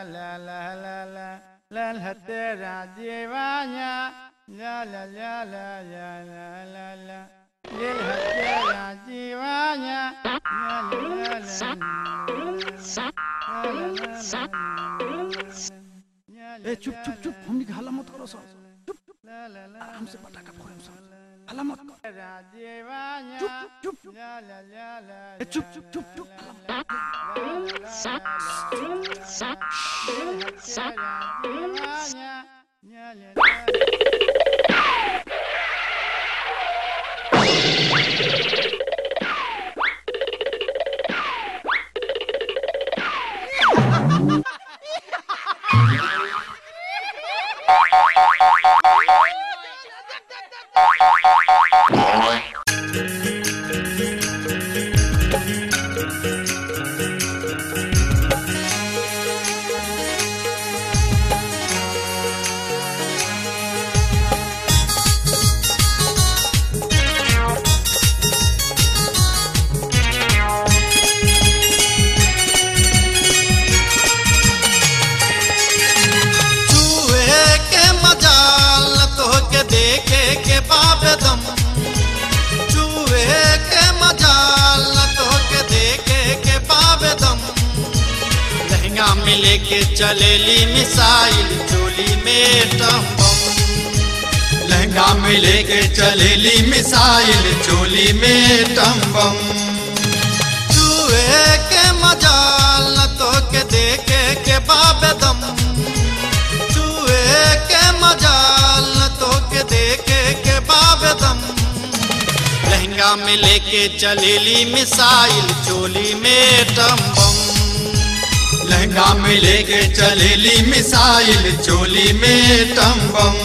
la la la la la la tera jivanya la la la la la la la la Lil hatera jivanya la la la la la ए चुप चुप चुप हमनी के हल्ला मत करो सब चुप चुप आराम से पटाखा फोड़े सब हल्ला मत कर चुप चुप चुप ए चुप चुप चुप चुप हल्ला मत कर। चूहे के मजाल तो के देखे के बाबेदम चूहे के मजाल तो के देखे के बाबेदम लहंगा में लेके चलेली मिसाइल चोली में टम्बम लहंगा में लेके चलेली मिसाइल चोली में टम्बम चूहे के मजाल तो के देखे के बाबेदम चूहे के मजाल तो के देखे के बाबदम लहंगा में लेके चलेली मिसाइल चोली में टम्बम लहंगा में लेके चलेली मिसाइल चोली में टम्बम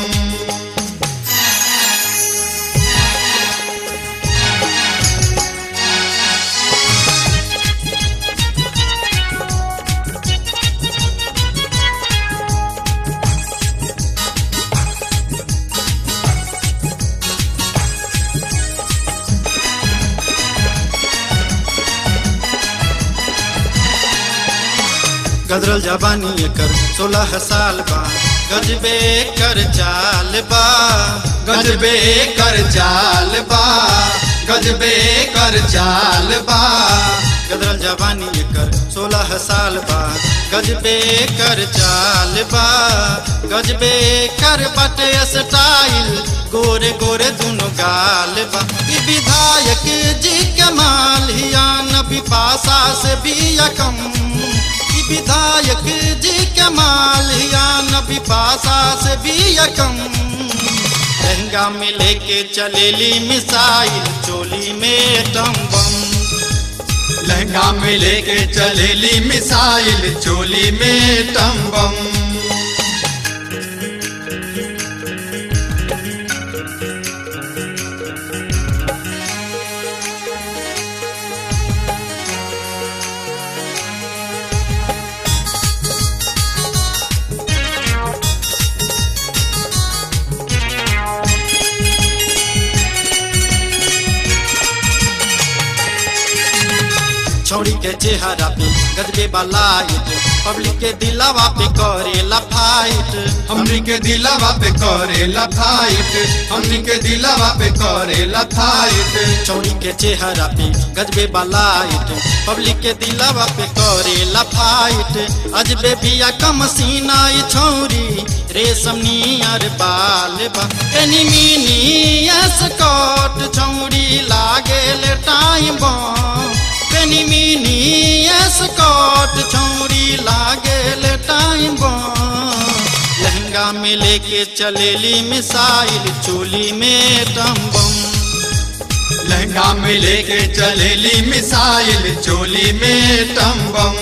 गदरल जवानी एकर सोलह साल बा गजबे कर चाल बा गजबे कर चाल बा गजबे कर चाल बा गदरल जवानी एकर सोलह साल बा गजबे कर चाल बा गजबे कर बटे स्टाइल गोरे गोरे दुनो गाल बा ई विधायक जी के माल हिया नबी पासा से भी यकम ई विधायक जी के माल हिया नबी पासा से भी यकम लहंगा में लेके चलेली मिसाइल चोली में टम्बम लहंगा में लेके चलेली मिसाइल चोली में टम्बम छौड़ी के चेहरा पे गजबे बलाइट पब्लिक के दिलावा पे करेला फाइट हमनी के दिलावा पे करेला फाइट हमनी के दिलावा पे करेला फाइट छौड़ी के चेहरा पे गजबे बलाइट पब्लिक के दिलावा पे करेला फाइट अजबे बिया कम सीना ई छौरी रेशम नियर बाल बा एनी मिनी स्कॉट छौरी लागेल टाइम बम पेनी मिनी स्कॉट छौरी लागेल टाइम लहंगा में लेके चलेली मिसाइल चोली में टम्बम लहंगा में लेके चलेली मिसाइल चोली में टम्बम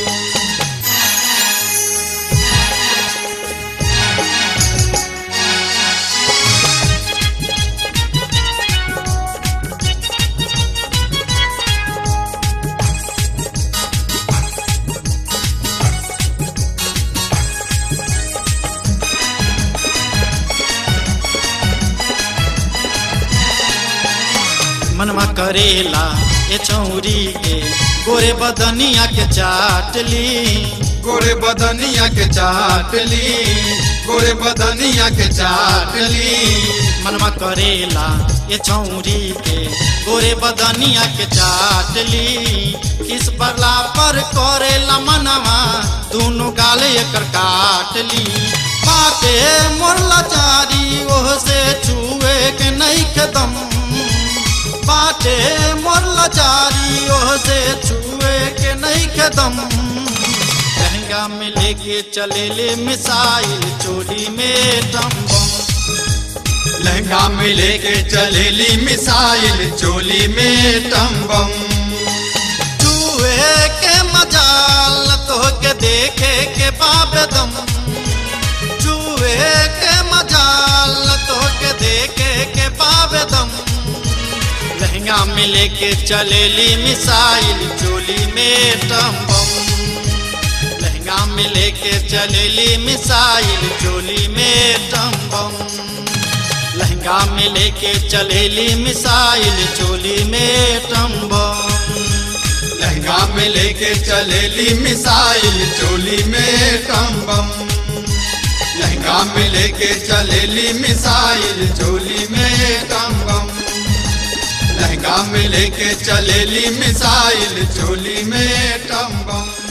मनवा करेला ए छौरी के गोरे बदनिया के चाटली गोरे बदनिया के चाटली गोरे बदनिया के चाटली मनमा करेला ये छौरी के गोरे बदनिया के चाटली किस परला पर करेला मनवा दोनों गाले एकर काटली बाटे मोरला चारी ओह से छुए के नहीं कदम बाटे मोरला चारी ओह से छुए के नहीं कदम लहंगा में लेके चले ले मिसाइल चोली में टम्बम लहंगा में लेके चले ली मिसाइल चोली में टम्बम चूहे के मजाल तो के देखे के बाबदम चूहे के मजाल तो के देखे के बाबदम लहंगा में लेके चले ली मिसाइल चोली में टम्बम लहंगा में लेके चले ली मिसाइल चोली में टम्बम लहंगा में लेके चलेली मिसाइल चोली में टम्बम लहंगा में लेके चलेली मिसाइल चोली में टम्बम लहंगा में लेके चलेली मिसाइल चोली में टम्बम लहंगा में लेके चलेली मिसाइल चोली में टम्बम